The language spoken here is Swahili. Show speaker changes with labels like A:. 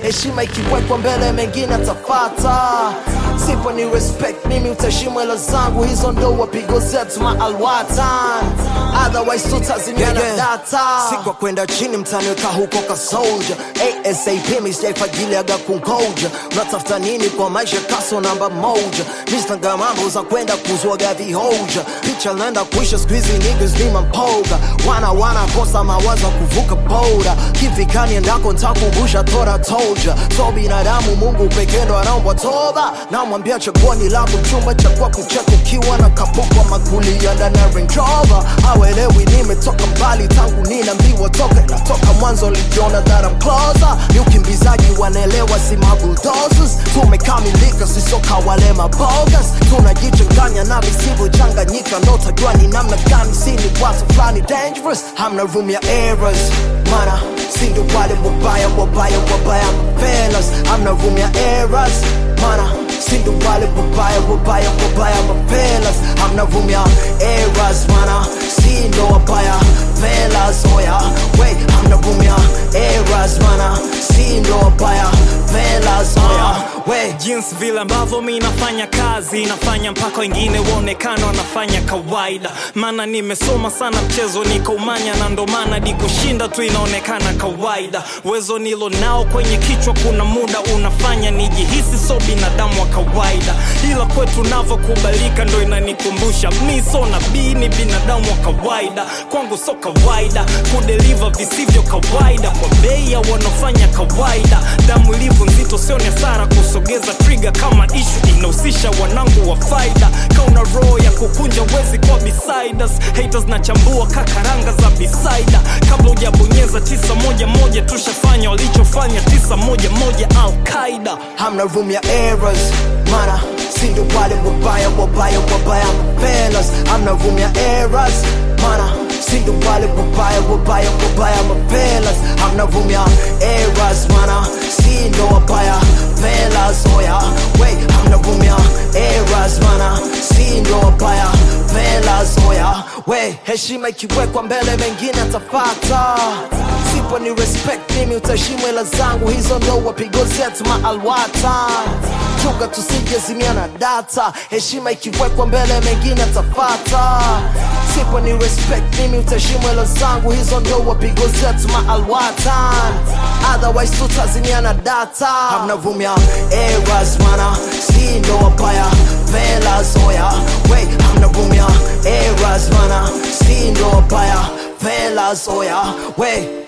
A: heshima ikiwekwa mbele mengine atafata sipo ni respect mimi utaheshimu hela zangu hizo ndo wapigo zetu maalwatan otherwise tutazimiana
B: Yeah, yeah.
A: data
B: sikwa kwenda chini mtaniweka huko kasolja asap misjaifagiliaga kungoja unatafuta nini kwa maisha kaso namba moja mistanga mambo za kwenda kuzwaga vihoja picha naenda kuisha skuizi niggas ni mampoga wana wana kosa mawazo kuvuka boda kivikani endako ntakumbusha tora toja so binadamu mungu pekee ndo anaombwa toba namwambia chaguoni langu chumba cha kwa kucheka ukiwa na kapukwa makulia ndani ya Range Rover awelewi nimetoka mbali tangu ninaambiwa toka natoka mwanzo lijiona that I'm closer ni ukimbizaji wanaelewa si mabulldozers tumekamilika sisoka wale mabogas tunajichanganya na visivyochanganyika ndo tajua ni namna gani sini watu fulani dangerous hamna room ya errors mana sindo wale wabaya wabaya wabaya fellas hamna room ya errors mana sindo wale wabaya wabaya wabaya mafelas hamna room ya errors mana sindo wabaya fellas oya wait hamna room ya errors mana sindo wabaya fellas oya wait
C: jinsi vile ambavyo mi nafanya kazi nafanya mpaka wengine waonekana wanafanya kawaida maana nimesoma sana mchezo nikaumanya na ndo maana di kushinda tu inaonekana kawaida uwezo nilo nao kwenye kichwa kuna muda unafanya nijihisi so binadamu wa kawaida ila kwetu navyokubalika ndo inanikumbusha mi so nabii ni binadamu wa kawaida kwangu so kawaida kudeliva visivyo kawaida kwa bei ya wanaofanya kawaida damu ilivyo nzito sio ni hasara kusogeza trigger kama ishu inahusisha wanangu wa faida kauna roho ya kukunja wezi kwa besides haters na chambua kakaranga za bisaida kabla hujabonyeza tisa moja moja tushafanya walichofanya tisa moja moja alqaida
B: hamna room ya errors mana sindo wale wabaya wabaya wabaya fellas hamna room ya errors mana sindo wale wabaya wabaya wabaya mafelas hamna room ya errors mana sindo wabaya fellas oya wait hamna room ya errors mana sindo wabaya fellas oya wait
A: heshima ikiwekwa mbele mengine atafata sipo ni respect mimi utaheshimu hela zangu hizo ndo wapigo zetu maalwatan chunga tusijezimia na data heshima ikiwekwa mbele mengine atafata sipo ni respect mimi utaheshimu hela zangu hizo ndo wapigo zetu maalwatan otherwise tutazimia na data
B: hamna room ya errors mana sindo wabaya fellas oya wait hamna room ya errors mana sindo wabaya fellas oya wait